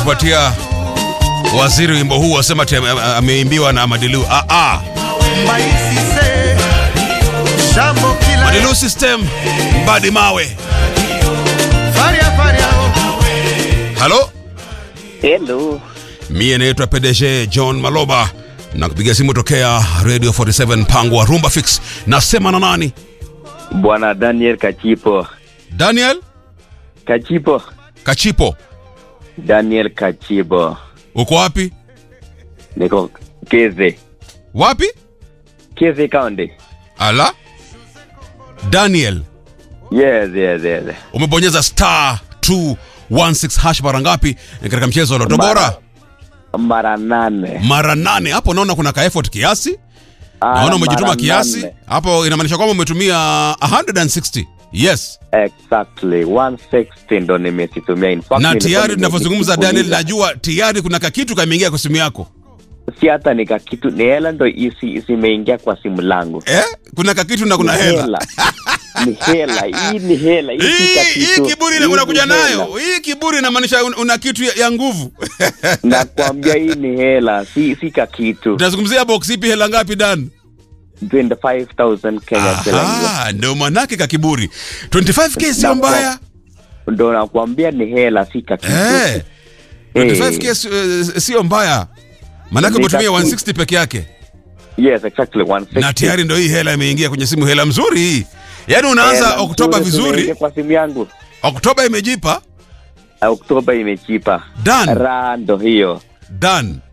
kupatia waziri wimbo huu wasema ati ame- ameimbiwa na Madilu. Ah, ah. maisise jambo kila Madilu system mbadi mawe. faria faria Halo, Hello. mie naitwa PDG John Maloba na kupiga simu tokea Radio 47 mpango wa Rumba Fix. Nasema na nani? Bwana Daniel Kachipo. Daniel Kachipo. Kachipo. Daniel Kachipo. Uko wapi? Niko Keze. Wapi? Keze County. Ala. Daniel, Yes, yes, yes. umebonyeza star 216 hash mara ngapi katika mchezo wa Loto Bora? Mara nane. Mara nane. Hapo naona kuna ka effort kiasi. Ah, Naona umejituma mara kiasi. nane. Hapo inamaanisha kwamba umetumia 160. Yes. Exactly. 160 ndo nimesitumia. In fact, Na nilikuwa tayari tunavyozungumza nimejifunza. Daniel, najua tayari kuna kakitu kameingia kwa simu yako. Si hata nika kitu ni hela ndo isi isimeingia kwa simu langu. Eh? Kuna kakitu na kuna Ni hela. Ni hela. Hii ni hela. Hii si Hii kakitu. hii kiburi Hii unakuja ni hela. nayo. Hii kiburi inamaanisha un- una kitu ya, ya nguvu. Nakwambia hii ni hela. Si si kakitu. Tunazungumzia box ipi hela ngapi Dan? 25,000 Kenya shillings. Aha, ndio manake ka kiburi. 25k sio Na- mbaya. ndo nakwambia ni hela si kakitu Eh. 25k sio- eh, sio mbaya. Manake Ni umetumia kakitu. 160 peke yake. yes exactly 160 Na tayari ndio hii hela imeingia kwenye simu, hela mzuri hii. Yaani unaanza Hela Oktoba nzuri vizuri, zimeingia kwa simu yangu Oktoba imejipa. oktoba imechipa Dan, raha ndo hiyo Dan.